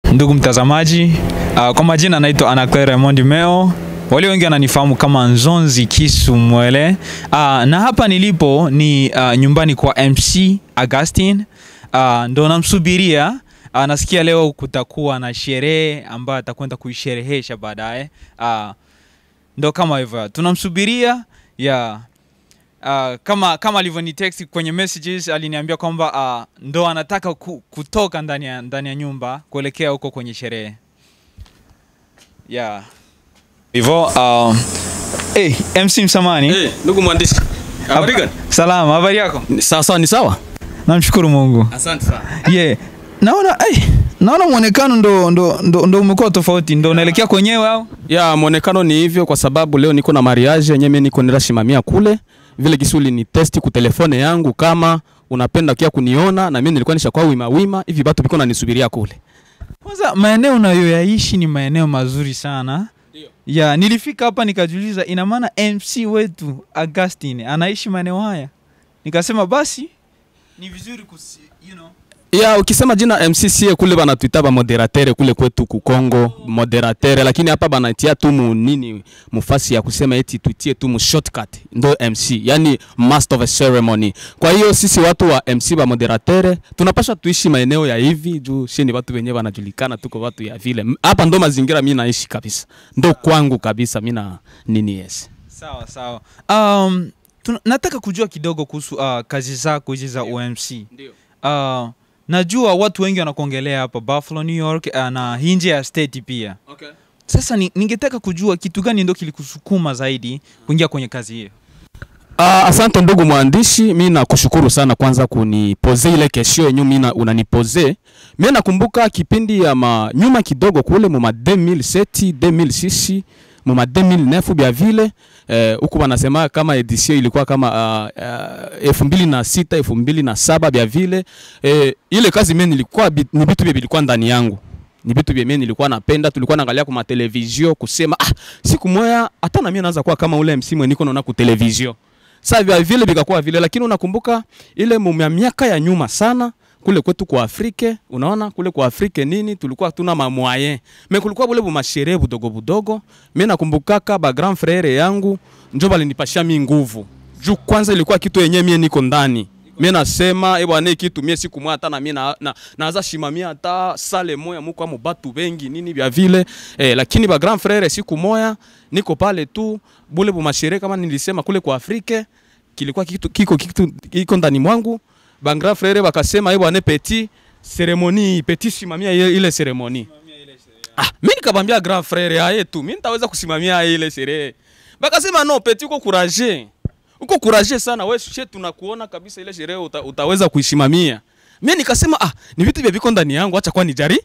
Ndugu mtazamaji, uh, kwa majina naitwa Anaclaire Raymond Meo, walio wengi wananifahamu kama Nzonzi Kisu Mwele. Uh, na hapa nilipo ni uh, nyumbani kwa MC Augustine. Uh, ndo namsubiria uh, nasikia leo kutakuwa na sherehe ambayo atakwenda kuisherehesha baadaye. Uh, ndo kama hivyo tunamsubiria ya Uh, kama kama alivyonitext kwenye messages aliniambia kwamba uh, ndo anataka ku, kutoka ndani ya ndani ya nyumba kuelekea huko kwenye sherehe yeah. Hivyo uh, hey, MC Msamani Eh, ndugu mwandishi. Habari gani? salama, habari yako? Ni Sawa sawa, ni sawa. Namshukuru Mungu. Asante sana. Yeah. Naona hey, naona mwonekano ndo ndo ndo, ndo umekuwa tofauti, ndo unaelekea kwenyewe au? Ya mwonekano ni hivyo kwa sababu leo niko na mariage yenyewe mimi niko nenda shimamia kule. Vile kisuli ni testi ku telefone yangu kama unapenda kia kuniona na mimi nilikuwa nishakuwa wima wima hivi bado biko nanisubiria kule. Kwanza maeneo unayoyaishi ni maeneo mazuri sana. Ndio. Ya, nilifika hapa nikajiuliza ina maana MC wetu Augustine anaishi maeneo haya. Nikasema basi ni vizuri kusi, you know. Ya ukisema jina MCCA kule banatuita ba moderatere kule kwetu ku Kongo moderatere, lakini hapa banatia tu mu nini mufasi ya kusema eti tuitie tu mu shortcut ndo MC, yani master of a ceremony. Kwa hiyo sisi watu wa MC ba moderatere tunapasha tuishi maeneo ya hivi juu shi ni watu wenyewe wanajulikana, tuko watu ya vile. M- Hapa ndo mazingira mimi naishi kabisa, ndo kwangu kabisa mimi na nini yes. Sawa sawa. Um, tuna, nataka kujua kidogo kuhusu uh, kazi zako hizi za UMC. Ndio. Uh, najua watu wengi wanakuongelea hapa Buffalo, New York uh, na nje ya state pia. Okay. Sasa ni, ningetaka kujua kitu gani ndo kilikusukuma zaidi kuingia kwenye kazi hiyo. Ah, asante ndugu mwandishi, mi nakushukuru sana kwanza kunipoze ile kesho yenyu mi na- unanipoze. Mi nakumbuka kipindi ya ma, nyuma kidogo kule muma 2007 2006 muma 2009 bya vile eh, huku wanasema kama edition ilikuwa kama uh, uh, elfu mbili na sita elfu mbili na saba bya vile eh, ile kazi mi nilikuwa bi- ni vitu vya vilikuwa ndani yangu ni vitu vya mimi nilikuwa napenda, tulikuwa naangalia kwa televizio kusema ah, siku moja hata na mimi naanza kuwa kama ule MC mwenye niko naona ku televizio. Sasa vya vile vikakuwa vile, lakini unakumbuka ile mu- ya miaka ya nyuma sana kule kwetu kwa Afrika, unaona kule kwa Afrika nini tulikuwa tuna mamwaye. Mimi kulikuwa bule bu masherehe budogo budogo. Mimi nakumbukaka ba grand frere yangu njo balinipashia mi nguvu. Juu kwanza ilikuwa kitu yenyewe mie niko ndani. Mimi nasema eh bwana, hii kitu mie siku moja hata na mimi na, na, naanza shimamia hata sale moya muko amu batu bengi nini vya vile eh, lakini ba grand frere siku moya niko pale tu bule bu masherehe kama nilisema kule kwa Afrika kilikuwa kitu kiko kitu kiko ndani mwangu ba grand frere bakasema eh bwana petit seremoni petit simamia ile, ile seremoni ah mimi nikamwambia grand frere aye tu mimi nitaweza kusimamia ile sherehe bakasema no petit uko courage uko courage sana wewe she tunakuona kabisa ile sherehe uta, utaweza kuisimamia mimi nikasema ah ni vitu vya viko ndani yangu acha kwa nijari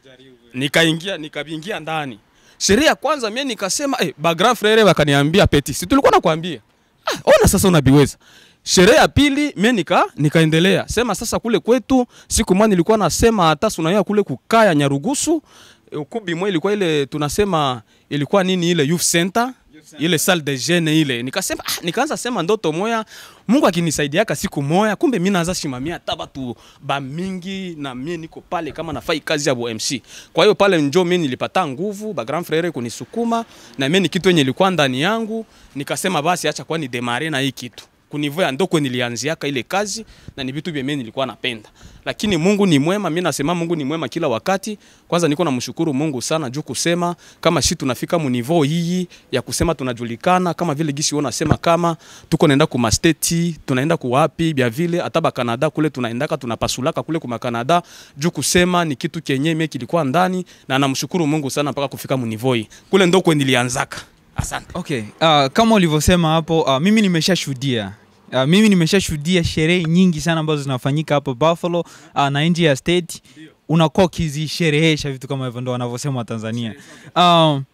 nikaingia nikaingia ndani sherehe ya kwanza mimi nikasema eh ba grand frere wakaniambia petit si tulikuwa nakwambia ah, ona sasa unabiweza sherehe ya pili mimi nika nikaendelea sema sasa kule kwetu siku moja nilikuwa nasema hata sunaya kule kukaya Nyarugusu eh, ukubi mwe ilikuwa ile tunasema ilikuwa nini ile youth center ile salle de jeune ile nikasema ah, nikaanza sema ndoto moya Mungu akinisaidiaka siku moya kumbe mimi naanza shimamia hata batu ba mingi na mimi niko pale kama nafai kazi ya MC kwa hiyo pale njo mimi nilipata nguvu ba grand frere kunisukuma na mimi ni kitu yenye ilikuwa ndani yangu nikasema basi acha kwa ni demare na hii kitu kunivoya ndoko nilianziaka ile kazi na ni vitu vya mimi nilikuwa napenda, lakini Mungu ni mwema. Mimi nasema Mungu ni mwema kila wakati. Kwanza niko namshukuru Mungu sana juu kusema kama shi tunafika mu niveau hii ya kusema tunajulikana kama vile gisi wona sema kama tuko naenda ku masteti tunaenda ku wapi bya vile hata ba Canada kule tunaendaka tunapasulaka kule kuma Canada juu kusema ni kitu kenye mimi kilikuwa ndani, na namshukuru Mungu sana mpaka kufika mu niveau hii kule ndoko nilianzaka. Asante. Okay, uh, kama ulivyosema hapo uh, mimi nimeshashuhudia Uh, mimi nimeshashuhudia sherehe nyingi sana ambazo zinafanyika hapa Buffalo uh, na nje ya state unakuwa ukizisherehesha vitu kama hivyo, ndo wanavyosema Watanzania. Um,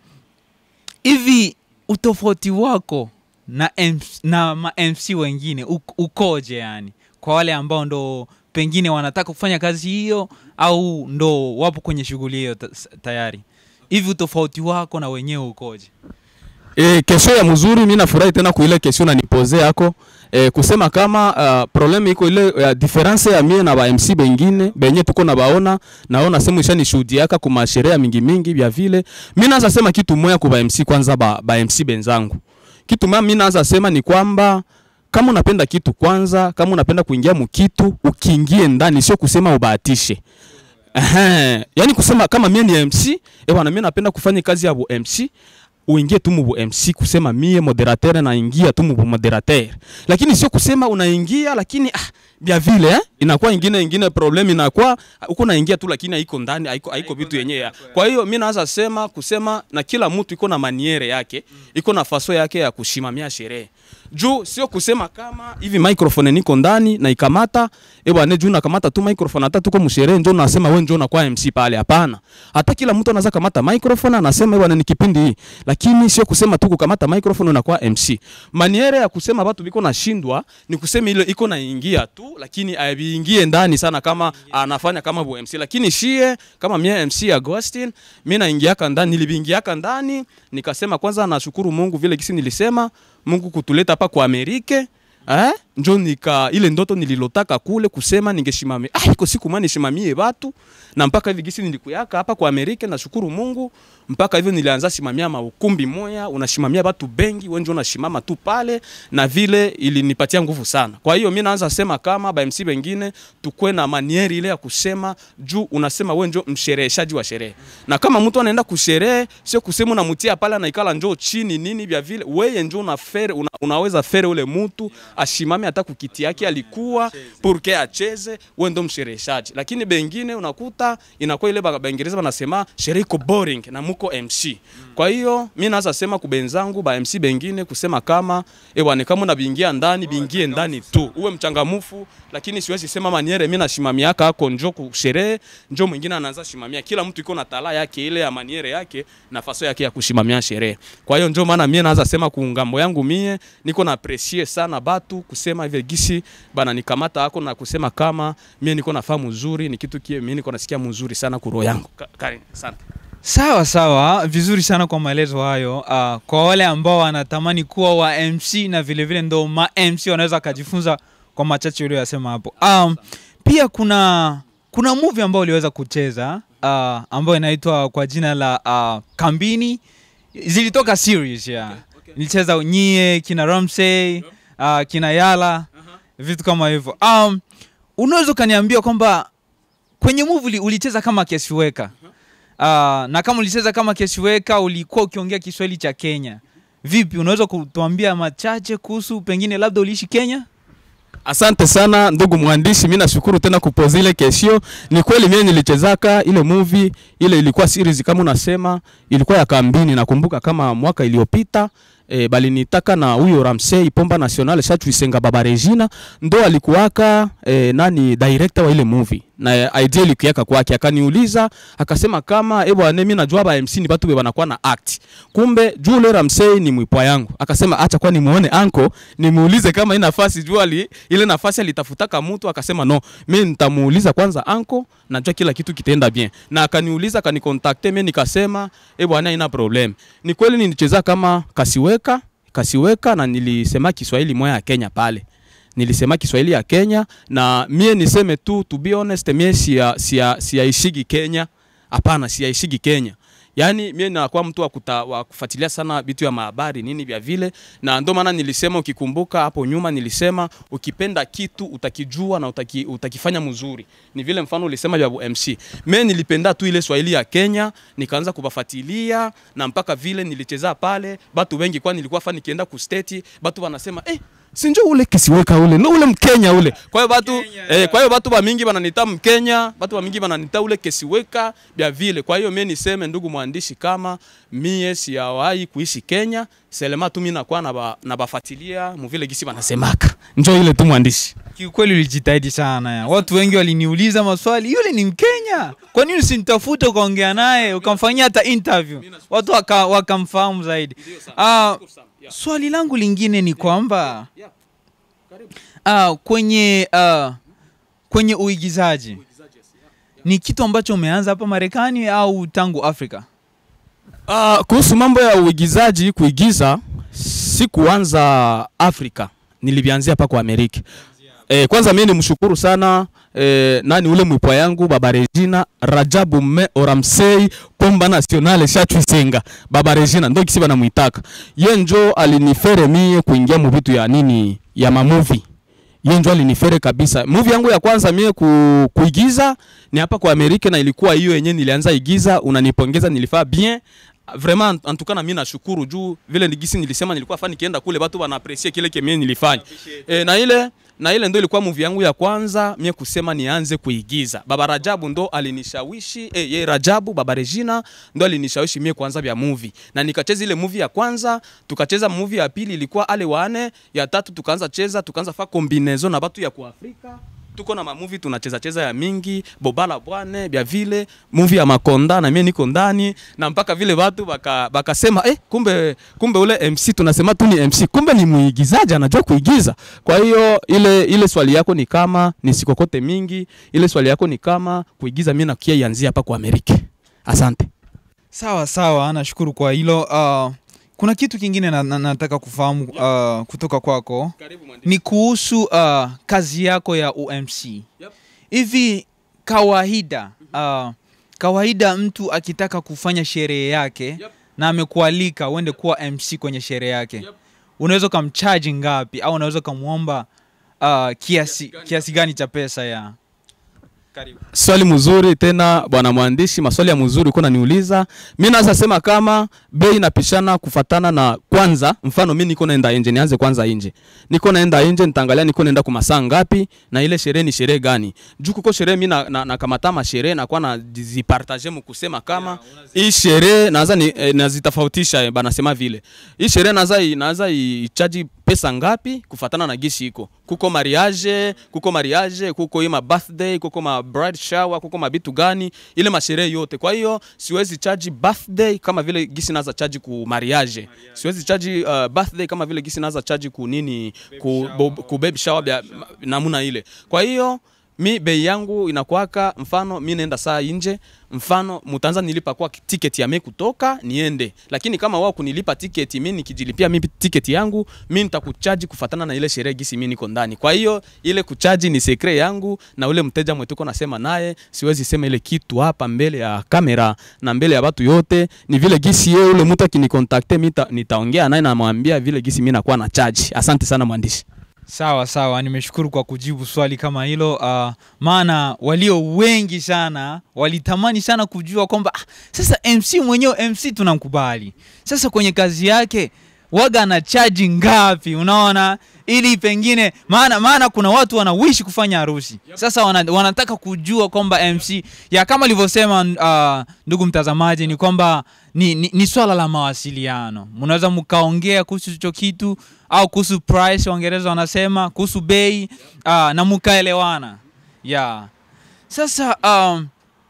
hivi utofauti wako na, MC, na ma MC wengine uk- ukoje yani, kwa wale ambao ndo pengine wanataka kufanya kazi hiyo au ndo wapo kwenye shughuli hiyo ta- tayari, hivi utofauti wako na wenyewe ukoje? E, kesho ya mzuri, mimi nafurahi tena kuile kesho na nipoze yako e, kusema kama uh, problem iko ile uh, difference ya mie na ba MC bengine benye tuko na baona naona sema isha nishuhudiaka kuma sherehe mingi mingi vya vile. Mimi naanza sema kitu moya kwa ba MC kwanza ba, ba MC benzangu. Kitu moya mimi naanza sema ni kwamba kama unapenda kitu kwanza, kama unapenda kuingia mukitu, ukiingie ndani, sio kusema ubahatishe. Ehe, yani kusema kama mie ni MC, eh bwana mimi napenda kufanya kazi ya bu MC, uingie tu mu bu MC kusema mie moderateur naingia tu mu bu moderateur. Lakini sio kusema unaingia lakini ah, bia vile eh? Inakuwa ingine ingine problem inakuwa uko naingia tu lakini haiko ndani haiko haiko vitu yenyewe. Kwa hiyo mimi naanza sema kusema na kila mtu iko na maniere yake, iko na faso yake ya kushimamia sherehe. Juu sio kusema kama hivi microphone niko ndani na ikamata eh bwana, juu nakamata tu microphone, hata tuko msherehe njoo nasema wewe njoo unakuwa MC pale. Hapana, hata kila mtu anaweza kamata microphone anasema eh bwana, ni kipindi hii, lakini sio kusema tu kukamata microphone unakuwa MC. Maniere ya kusema watu biko nashindwa ni kusema ile iko naingia tu, lakini aiingie ndani sana kama anafanya kama bu MC, lakini shie kama mie MC Agustin, mimi naingiaka ndani, nilibiingiaka ndani nikasema kwanza nashukuru Mungu vile kisi nilisema Mungu kutuleta hapa kwa Amerika eh, njo nika ile ndoto nililotaka kule kusema ningeshimamia ah, iko siku mani shimamie watu na mpaka hivi gisi nilikuyaka hapa kwa Amerika, nashukuru Mungu mpaka hivyo nilianza simamia maukumbi moya, unashimamia watu bengi, wewe ndio unashimama tu pale, na vile ilinipatia nguvu sana. Kwa hiyo mimi naanza sema kama ba MC wengine tukwe na manieri ile ya kusema juu, unasema wewe ndio mshereheshaji wa sherehe, na kama mtu anaenda kusherehe, sio kusema unamtia pale anaikala njoo chini nini vya vile, wewe ndio una fere, una, unaweza fere ule mtu ashimame hata kukiti yake alikuwa purke acheze, wewe ndio mshereheshaji. Lakini bengine unakuta inakuwa ile Baingereza wanasema sherehe iko boring na muko MC. Kwa hiyo mimi naanza sema kubenzangu ba MC bengine kusema kama eh bwana, kama unabiingia ndani biingie ndani tu, uwe mchangamufu, lakini siwezi sema maniere mimi nashimamia hako njo kusherehe, njo mwingine anaanza shimamia. Kila mtu iko na tala yake ile ya maniere yake nafasi yake ya kushimamia sherehe. Kwa hiyo njo maana mimi naanza sema kuungambo yangu mie niko na appreciate sana batu kusema hivi gisi bana nikamata hako na kusema kama mie niko nafahamu mzuri ni kitu kie mimi niko nasikia mzuri sana kuroho yangu. Ka- Karen, asante. Sawa sawa, vizuri sana kwa maelezo hayo. Uh, kwa wale ambao wanatamani kuwa wa MC na vile vile ndo ma MC wanaweza wakajifunza kwa machache uliyosema hapo. Um, pia kuna kuna movie ambayo uliweza kucheza uh, ambayo inaitwa kwa jina la uh, Kambini. Zilitoka series ya nilicheza nyie kina Ramsey uh, kina Yala vitu kama hivyo. Um, unaweza ukaniambia kwamba kwenye movie uli- ulicheza kama Kesiweka uh, na kama ulicheza kama Kesiweka ulikuwa ukiongea Kiswahili cha Kenya. Vipi, unaweza kutuambia machache kuhusu pengine labda uliishi Kenya? Asante sana ndugu mwandishi, mimi nashukuru tena kupoza ile kesho. Ni kweli mimi nilichezaka ile movie, ile ilikuwa series kama unasema, ilikuwa ya Kambini, nakumbuka kama mwaka iliyopita e, bali nitaka na huyo Ramsey Pomba National Shachu Isenga Baba Regina ndo alikuwaka e, nani director wa ile movie na idea ilikuweka kwake, akaniuliza akasema kama eh bwana, mimi najua ba MC ni watu be wanakuwa na act, kumbe juu ule Ramsey ni mwipwa yangu, akasema acha kwa nimuone anko nimuulize kama ina nafasi juu ali ile nafasi alitafutaka mtu, akasema no, mimi nitamuuliza kwanza anko, najua kila kitu kitaenda bien, na akaniuliza akanikontakte, mimi nikasema eh bwana, ina problem. Ni kweli nilicheza kama kasiweka kasiweka na nilisema Kiswahili moya ya Kenya pale nilisema Kiswahili ya Kenya na mie niseme tu to be honest, mie siya, siya, siyaishigi Kenya. Hapana, siyaishigi Kenya. Yaani mie nakuwa mtu wa, kuta, wa kufuatilia sana vitu ya mahabari nini vya vile, na ndio maana nilisema, ukikumbuka hapo nyuma nilisema ukipenda kitu utakijua na utaki, utakifanya mzuri. Ni vile mfano ulisema vya MC. Mie nilipenda tu ile Swahili ya Kenya, nikaanza kubafuatilia na mpaka vile nilicheza pale, batu wengi kwa nilikuwa fa nikienda ku state, batu wanasema eh sinjo ule kisiweka ule no ule mkenya ule kwa hiyo batu eh, kwa hiyo batu ba mingi bananita mkenya batu ba mingi bananita ule kesiweka bya vile kwa hiyo mimi niseme ndugu mwandishi kama mie siyawahi kuishi Kenya selema tu mimi nakuwa na ba, na bafuatilia muvile gisi banasemaka njo ile tu mwandishi Kiukweli ulijitahidi sana ya. Watu wengi waliniuliza maswali, yule ni Mkenya, kwa nini usimtafute ukaongea naye ukamfanyia hata interview, watu waka- wakamfahamu zaidi. Ah, swali langu lingine ni kwamba ah, kwenye ah, kwenye uigizaji ni kitu ambacho umeanza hapa Marekani au tangu Afrika? Uh, kuhusu mambo ya uigizaji kuigiza sikuanza Afrika, nilivianzia hapa kwa Amerika. Eh, kwanza mimi nimshukuru sana eh, nani ule mwipwa yangu baba Regina Rajabu me Oramsei Pomba Nationale Shatwisenga baba Regina ndo kisi banamuitaka. Ye njo alinifere mie kuingia mu vitu ya nini ya mamuvi. Ye njo alinifere kabisa. Movie yangu ya kwanza mie ku, kuigiza ni hapa kwa Amerika na ilikuwa hiyo yenyewe nilianza igiza, unanipongeza nilifaa bien vraiment en tout cas na mimi nashukuru juu vile nigisi nilisema nilikuwa fani nikienda kule watu wana appreciate kile kile nilifanya e, na ile na ile ndo ilikuwa movie yangu ya kwanza mie kusema nianze kuigiza. Baba Rajabu ndo alinishawishi eh, ye Rajabu baba Regina ndo alinishawishi mie kuanza vya movie, na nikacheza ile movie ya kwanza, tukacheza movie ya pili ilikuwa ale wane, ya tatu tukaanza cheza, tukaanza fa combinaison na watu ya kuafrika tuko na mamuvi tunacheza cheza ya mingi bobala bwane bya vile movie ya makonda na mimi niko ndani na mpaka vile watu baka bakasema eh, kumbe kumbe ule MC tunasema tu ni MC kumbe ni muigizaji anajua kuigiza. Kwa hiyo ile ile swali yako ni kama nisikokote mingi, ile swali yako ni kama kuigiza, mimi nakia ianzia hapa kwa Amerika. Asante. Sawa sawa, nashukuru kwa hilo. Uh, kuna kitu kingine na, na, nataka kufahamu uh, kutoka kwako ni kuhusu uh, kazi yako ya UMC. Yep. Hivi kawaida uh, kawaida mtu akitaka kufanya sherehe yake Yep. na amekualika uende kuwa MC kwenye sherehe yake Yep. unaweza ukamchaji ngapi au unaweza ukamwomba uh, kiasi, Kiasi gani? kiasi gani cha pesa ya karibu Swali mzuri tena bwana mwandishi, maswali ya mzuri uko naniuliza. Mimi naweza sema kama bei inapishana kufatana na kwanza, mfano mimi niko naenda nje, nianze kwanza nje. Niko naenda nje, nitaangalia niko naenda kwa masaa ngapi na ile sherehe ni sherehe gani. Juu kuko sherehe mimi na, na, na kamata ma sherehe na kwa na zipartage mu kusema kama hii sherehe naweza ni eh, nazitofautisha eh, bana sema vile. Hii sherehe naweza i- naweza ichaji pesa ngapi kufatana na gisi iko. Kuko mariage, kuko mariage, kuko ima birthday, kuko ma bride shower, kuko mabitu gani, ile masherehe yote. Kwa hiyo siwezi charge birthday kama vile gisi naza charge ku mariage. Siwezi charge uh, birthday kama vile gisi naza charge ku nini ku, bo, ku baby shower bya namuna ile. Kwa hiyo mi bei yangu inakwaka mfano mi naenda saa nje mfano mutanza nilipa kwa tiketi ya mi kutoka niende lakini kama wao kunilipa tiketi mi nikijilipia mi tiketi yangu mi nitakuchaji kufatana na ile sherehe gisi mi niko ndani kwa hiyo ile kuchaji ni sekre yangu na ule mteja mwetuko nasema naye siwezi sema ile kitu hapa mbele ya kamera na mbele ya watu yote ni vile gisi yeye ule mtu akinikontakte mi nita- nitaongea naye namwambia vile gisi mi nakuwa na chaji asante sana mwandishi Sawa sawa, nimeshukuru kwa kujibu swali kama hilo. Uh, maana walio wengi sana walitamani sana kujua kwamba ah, sasa MC mwenyewe MC tunamkubali, sasa kwenye kazi yake waga ana chaji ngapi? Unaona, ili pengine maana maana kuna watu wanawishi kufanya harusi sasa wana, wanataka kujua kwamba MC ya kama alivyosema uh, ndugu mtazamaji ni kwamba ni, ni, ni swala la mawasiliano. Mnaweza mkaongea kuhusu hicho kitu au kuhusu price, Waingereza wanasema kuhusu bei uh, na mkaelewana yeah. Sasa um,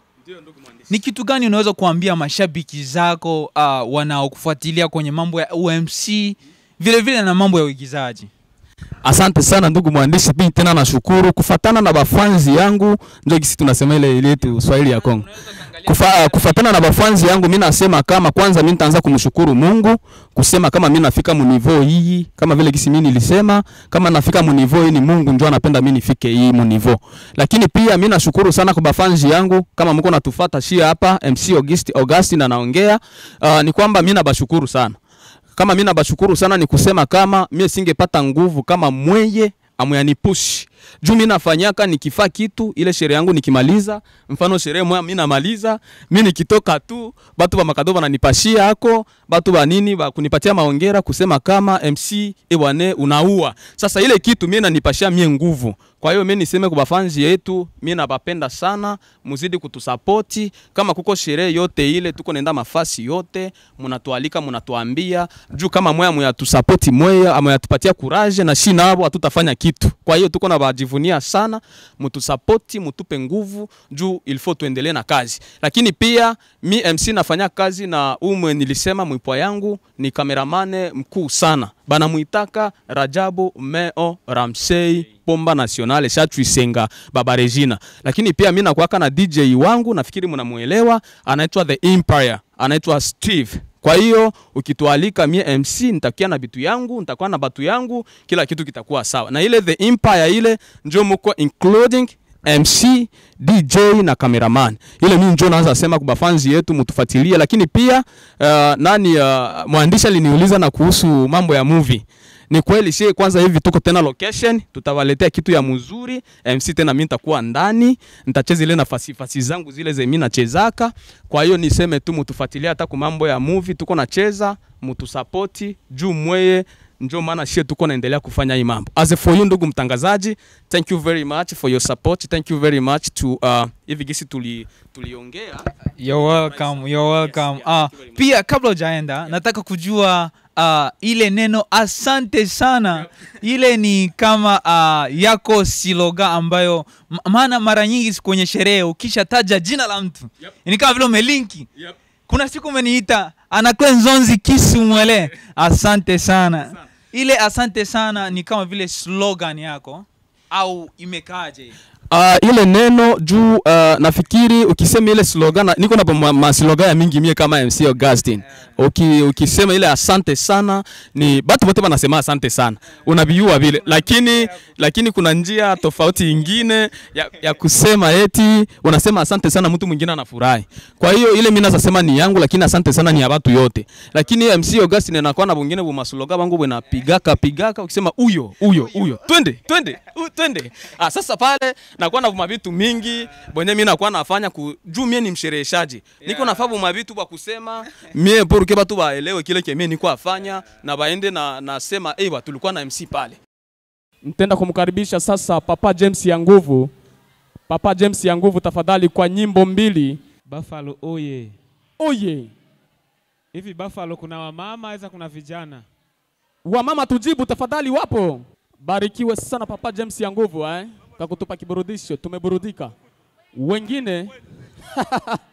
ni kitu gani unaweza kuambia mashabiki zako uh, wanaokufuatilia kwenye mambo ya UMC vile vile na mambo ya uigizaji? Asante sana ndugu mwandishi, pia tena nashukuru kufatana na bafanzi yangu, ndio kisi tunasema ile ile yetu Swahili ya Kongo. Kufa, kufatana na bafanzi yangu mimi nasema kama kwanza mimi nitaanza kumshukuru Mungu kusema kama mimi nafika mu niveau hii kama vile kisi mimi nilisema kama nafika mu niveau hii ni Mungu ndio anapenda mimi nifike hii mu niveau. Lakini pia mimi nashukuru sana kwa bafanzi yangu kama mko natufuata shia hapa MC August Augustine anaongea uh, ni kwamba mimi nabashukuru sana kama mimi nabashukuru sana ni kusema kama mimi singepata nguvu kama mweye amuyanipush juu mimi nafanyaka nikifaa kitu ile sherehe yangu nikimaliza, mfano sherehe moja mimi namaliza, mimi nikitoka tu batu ba makado bananipashia hako batu ba nini ba kunipatia maongera kusema kama MC ewane unaua. Sasa ile kitu mimi nanipashia mie nguvu. Kwa hiyo mimi niseme kwa bafanzi yetu, mimi nabapenda sana, muzidi kutusapoti. Kama kuko sherehe yote ile, tuko nenda mafasi yote, mnatualika mnatuambia juu kama moya muyatusapoti moya amuyatupatia courage na shi nabo hatutafanya kitu. Kwa hiyo tuko na bajivunia sana, mtusapoti, mutupe nguvu juu ilifo tuendelee na kazi. Lakini pia mi MC nafanya kazi na umwe nilisema mwipwa yangu ni kameramane mkuu sana bana muitaka Rajabu Meo Ramsey Pomba Nationale Shatwisenga Baba Regina. Lakini pia mimi nakuwaka na DJ wangu nafikiri mnamuelewa anaitwa The Empire anaitwa Steve. Kwa hiyo ukitualika mie MC nitakia na bitu yangu, nitakuwa na batu yangu, kila kitu kitakuwa sawa. Na ile the empire ile njo muko including MC, DJ na cameraman. Ile mimi njo naanza sema kwa fanzi yetu mtufuatilie, lakini pia uh, nani uh, mwandishi aliniuliza na kuhusu mambo ya movie. Ni kweli sie kwanza hivi tuko tena location, tutawaletea kitu ya mzuri. MC tena mimi nitakuwa ndani, nitacheza ile nafasi fasi zangu zile ze mimi nachezaka. Kwa hiyo niseme tu mtufuatilie hata kwa mambo ya movie tuko nacheza, mtusapoti juu mweye ndio maana shie tuko naendelea kufanya hii mambo. As for you ndugu mtangazaji, thank you very much for your support. Thank you very much to uh, hivi gisi tuli tuliongea. You're welcome, you're welcome. Yes, yeah, Ah, thank you very much. pia kabla hujaenda nataka kujua ah, ile neno asante sana ile ni kama ah, yako siloga ambayo ma- maana mara nyingi kwenye sherehe ukishataja jina la mtu Yep. ni kama vile umelinki Yep. kuna siku umeniita anakwe nzonzi kisu mwele asante sana ile asante sana ni kama vile slogan yako au imekaaje Uh, ile neno juu uh, nafikiri ukisema ile slogan na- niko na ma, ma slogan ya mingi mie kama MC Augustine. Uki, ukisema ile asante sana ni batu wote wanasema asante sana. Unabiua vile lakini lakini kuna njia tofauti ingine ya, ya kusema eti unasema asante sana mtu mwingine anafurahi. Kwa hiyo ile mimi nasema ni yangu lakini asante sana ni ya watu yote. Lakini MC Augustine anakuwa na bungine bu maslogan bangu bwana pigaka pigaka ukisema huyo huyo huyo twende twende u- twende. Ah, sasa pale nakuwa na vitu mingi bwenye mimi nakuwa nafanya ku, juu mie ni mshereheshaji niko nafaa buma vitu kwa kusema mie pour que batu baelewe kile kemie niko afanya na baende na nasema eh hey, tulikuwa na MC pale. Nitenda kumkaribisha sasa Papa James ya nguvu. Papa James ya nguvu, tafadhali kwa nyimbo mbili. Buffalo oye. Oye, Hivi Buffalo kuna wamama aidha kuna vijana? wamama tujibu tafadhali, wapo. Barikiwe sana Papa James ya nguvu eh, kwa kutupa kiburudisho, tumeburudika. Wengine